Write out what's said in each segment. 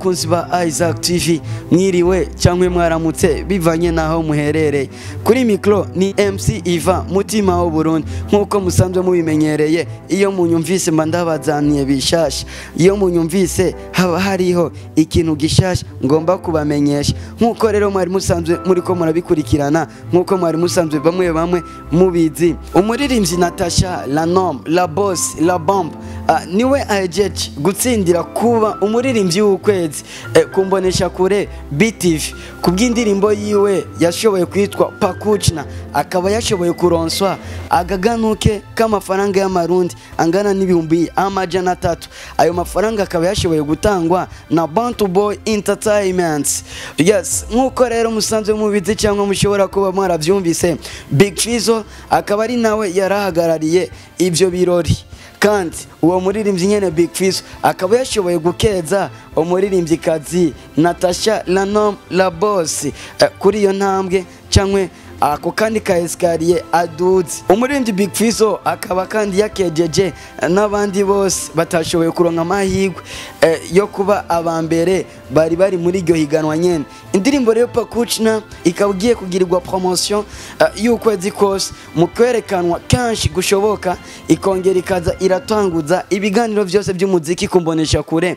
bakunzi ba Isaac TV mwiriwe cyangwa mwaramutse bivanye naho muherereye kuri mikro ni MC Iva mutima w'u Burundi nkuko musanzwe mubimenyereye iyo munyumvise mba ndabazaniye bishasha iyo munyumvise haba hariho ikintu gishasha ngomba kubamenyesha nkuko rero mwari musanzwe muriko murabikurikirana nkuko mwari musanzwe bamwe bamwe mubizi umuririmbyi Natasha la nom la boss la bombe uh, niwe ahejeje gutsindira kuba umuririmbyi w'ukwezi eh, kumbonesha kure BTV kubw'indirimbo yiwe yashoboye kwitwa Pakuchna akaba yashoboye kuronswa agaganuke k'amafaranga y'amarundi angana n'ibihumbi amajana atatu ayo mafaranga akaba yashoboye gutangwa na Bantu Boy Entertainment yes nk'uko rero musanzwe mubizi cyangwa mushobora kuba mwarabyumvise Big Fizzo akaba ari nawe yarahagarariye ibyo birori kandi uwo muririmbyi nyene Big Fizzo akaba yashoboye gukeza umuririmbyikazi Natasha Lanom La Boss eh, kuri iyo ntambwe cyangwa ako kandi ka esikariye aduze umuririmbyi Big Fizzo akaba kandi yakejeje n'abandi bose batashoboye kuronka amahirwe eh, yo kuba aba mbere bari bari muri iryo higanwa nyene indirimbo rero Pakuchna ikaba ugiye kugirirwa promotion uh, y'ukwezi kose mu kwerekanwa kenshi gushoboka ikongera ikaza iratanguza ibiganiro byose by'umuziki kumbonesha kure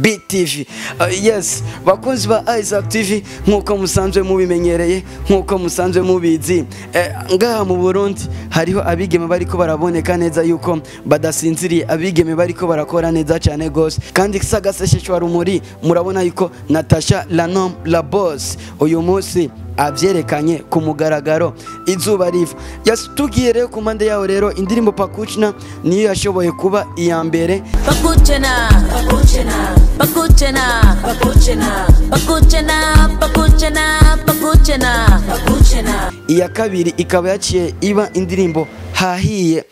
BTV uh, yes bakunzi ba Isaac TV nkuko musanzwe mubimenyereye nkuko musanzwe mubizi eh, ngaha mu Burundi hariho abigeme bariko baraboneka neza yuko badasinziriye abigeme bariko barakora neza cyane gose kandi sagasesheshwa rumuri murabona yuko Natasha Lanom la boss uyu munsi abyerekanye ku mugaragaro izuba riva yatugiye rero ku mpande yaho rero indirimbo Pakuchna niyo yashoboye kuba iya mbere Pakuchena, Pakuchena, Pakuchena, Pakuchena, Pakuchena, Pakuchena, Pakuchena, Pakuchena. iya kabiri ikaba yaciye iba indirimbo hahiye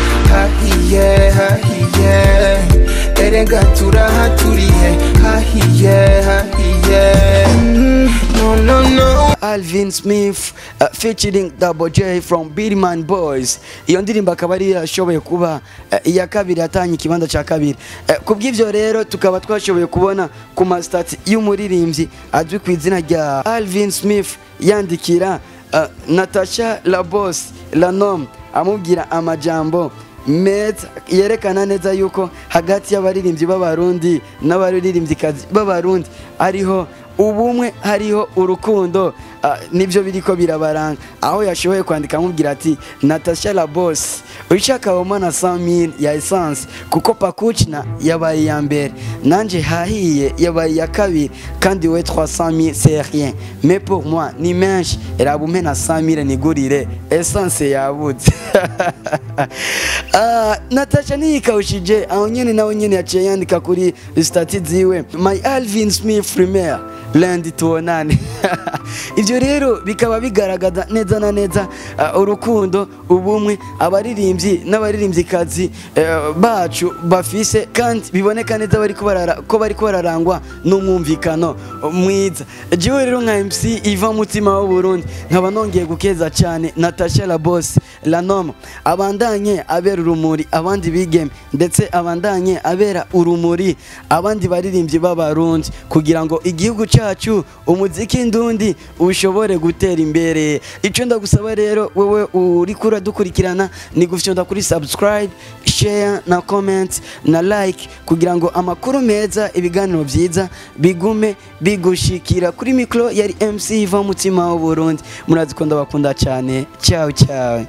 hahiye hahiye erega turahaturiye hahiye hahiye Mm, no no no Alvin Smith uh, featuring Double J from Billman Boys iyo ndirimbo akaba ari yashoboye kuba uh, iya kabiri yatanye ikibanza cya kabiri uh, kubw'ivyo rero tukaba twashoboye kubona ku masitati y'umuririmbyi azwi ku izina rya Alvin Smith yandikira uh, Natasha la boss la nom amubwira amajambo meza yerekana neza yuko hagati y'abaririmbyi b'abarundi n'abaririmbyikazi b'abarundi ariho ubumwe hariho urukundo ah, nibyo biriko birabaranga aho yashoboye kwandika amubwira ati Natasha la boss ushaka wamana 100000 ya essence kuko Pakuchna yabaye ya mbere nanje hahiye yabaye ya kabiri kandi we 300000 c'est rien mais pour moi ni menshi rabume na 100000 nigurire essence yabuze Ah, Natasha niyikawushije aho nyene nawe nyene yaciye yandika kuri stati ziwe my Alvin Smith Premier Lendi tuonane ibyo rero bikaba bigaragaza neza na neza uh, urukundo ubumwe abaririmbyi n'abaririmbyikazi uh, bacu bafise kandi biboneka neza bari ko bari bararangwa n'umwumvikano mwiza jewe rero nka MC Iva mutima w'u Burundi nkaba nongeye gukeza cyane Natasha la boss la nom abandanye abera urumuri abandi bigeme ndetse abandanye abera urumuri abandi baririmbyi b'abarundi kugira ngo igihugu cyacu umuziki ndundi ushobore gutera imbere icyo ndagusaba rero wewe uri kura dukurikirana ni gufyonda kuri subscribe share na comment na like kugira ngo amakuru meza ibiganiro byiza bigume bigushikira kuri mikro yari MC Iva mutima w'u Burundi murazi ko ndabakunda cyane ciao ciao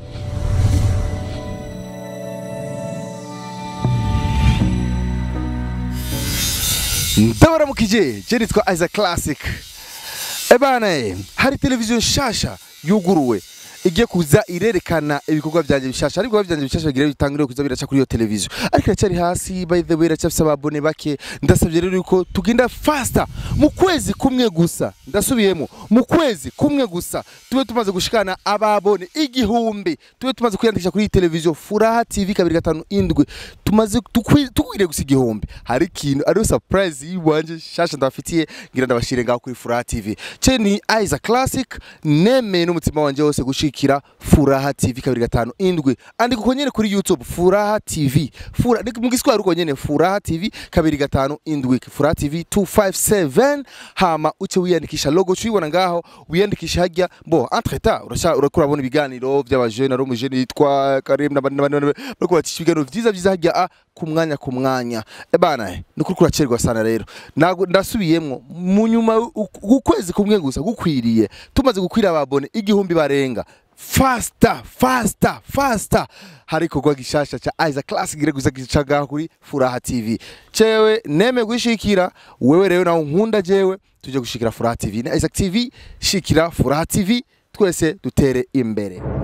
ndabaramukije je nitwa Isaac Classic ebana eh, hari televiziyo nshasha yuguruwe igiye kuza irerekana ibikorwa byanjye bishasha ariko ibikorwa byanjye bishasha bigira bitangire kuza biraca kuri iyo televiziyo ariko iracyari hasi by the way iracyafise ababone bake ndasabye rero yuko tugenda faster mu kwezi kumwe gusa ndasubiyemo mu kwezi kumwe gusa tube tumaze gushikana ababone igihumbi tube tumaze kwiyandikisha kuri iyi televiziyo furaha tv kabiri gatanu indwi tumaze tukwi- tukwiriye gusa igihumbi hari ikintu ariyo surprise yiwanje shasha ndabafitiye ngira ndabashire ngaho kuri furaha tv ce ni Isaac Classic nemeye n'umutima wanje wose gushika shikira furaha tv kabiri gatanu indwi andika uko nyene kuri youtube furaha tv Fura, ni mu giswahili uko nyene furaha tv kabiri gatanu indwi furaha tv 257 hama uce wiyandikisha logo cuyibona ngaho wiyandikisha hajya bo entre temps urasha urakura bona ibiganiro by'abajene ari umujene yitwa Karim n'abandi n'abandi bariko bacisha ibiganiro vyiza vyiza hajya a ku mwanya ku mwanya ebana ni ukuri kuracerwa sana rero Nago- ndasubiyemwo mu nyuma u- ukwezi kumwe gusa gukwiriye tumaze gukwira ababone igihumbi barenga fasta fasta fasta hari ikorwa gishasha ca Isaac Classic gire guza gicaga kuri Furaha TV cewe neme gushikira wewe rero nawe nkunda jewe tuje gushikira Furaha TV na Isaac TV shikira Furaha TV twese dutere imbere